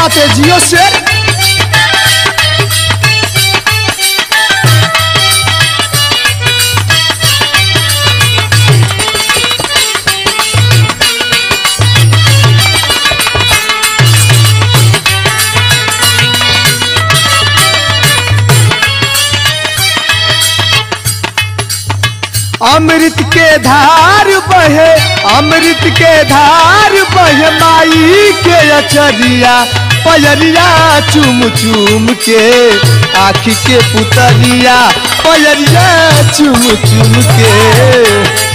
बात है जियो शेर अमृत के धार बहे अमृत के धार बहे माई के अचरिया पयरिया चुम चुम के आखी के पुतरिया पयरिया चुम चुम के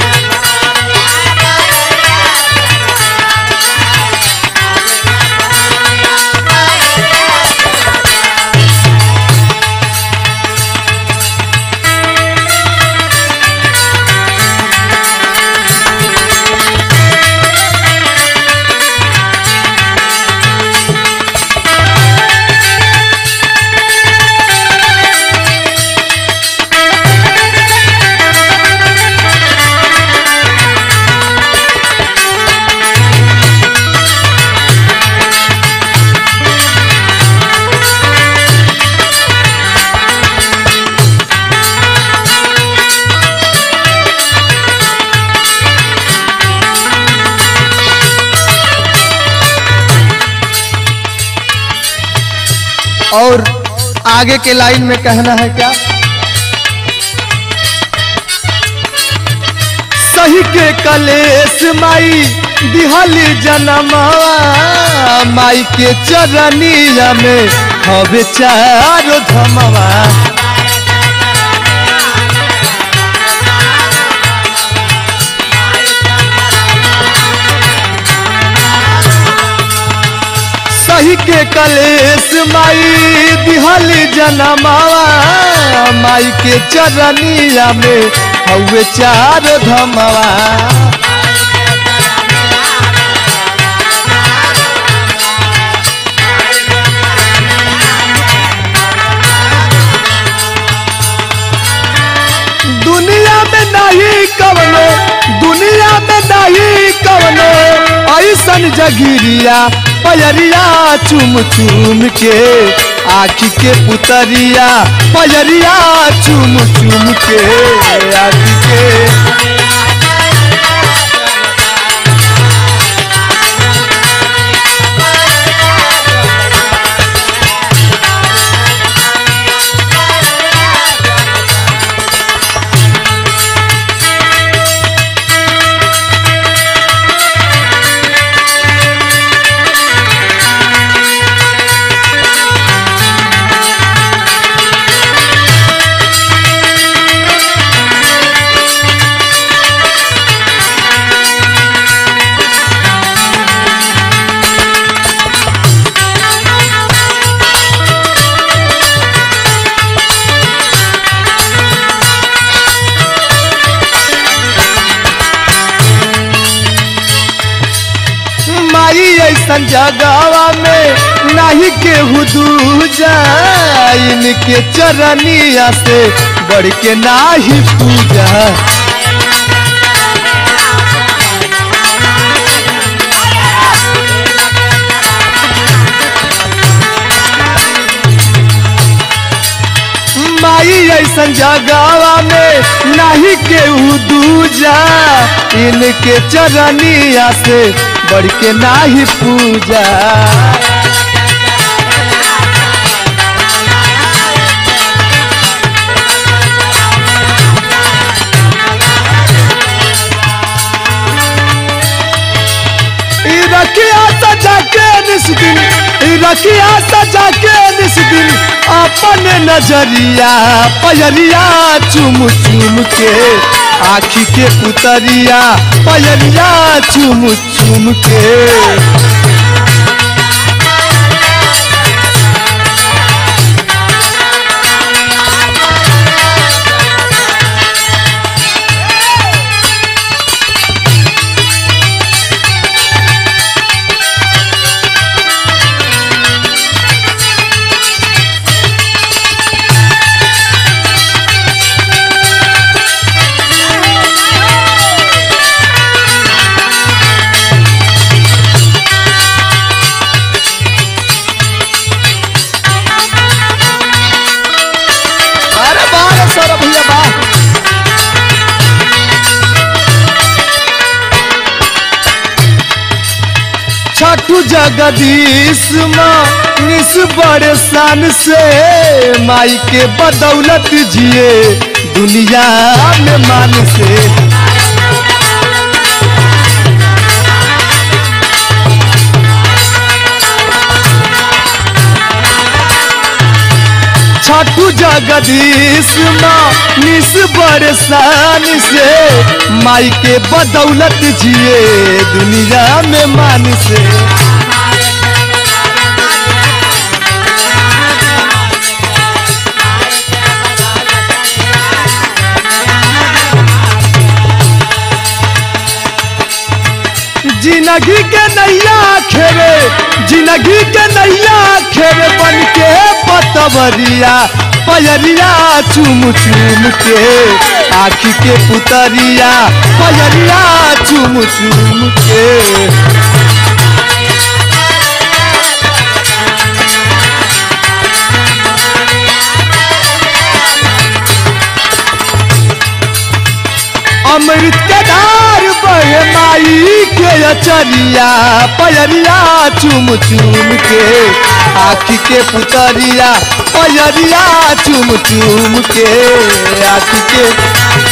और आगे के लाइन में कहना है क्या सही के कलेश माई दिहली जनमवा माई के चरनिया में हवे चारो धमवा सही के कलेश माई दिहल जनमावा माई के चरनिया में हवे चार धमवा दुनिया में नहीं कवनो दुनिया में नहीं कवनो ऐसन जगिरिया पयरिया चुम चुम के आखी के पुतरिया पयरिया चुम चुम के आखी के माई ऐसन जगवा में नहीं केहू दूजा इनके चरनिया से बढ़ के नाही पूजा माई ऐसन जगवा में नहीं केहू दूजा इनके चरनिया से बढ़ के नाही पूजा ई रखिया सजा के निस दिन ई रखिया सजा के निस दिन अपन नजरिया पयरिया चुम चुम के आखी के पुतरिया पयरिया चुम चुम के जगदीश निस बड़े शान से माई के बदौलत जिए दुनिया में मान से छठू जगदीश निस बड़े शान से माई के बदौलत जिए दुनिया में मान से जिंदगी के नैया खेरे जिंदगी के नैया खेरे बन के पतवरिया पयरिया चुम चुम के आखी के पुतरिया पयरिया चुम चुम के अमृत के धार बहे माई के अचरिया पयरिया चुम चुम के आखी के पुतरिया पयरिया चुम चुम के आखी के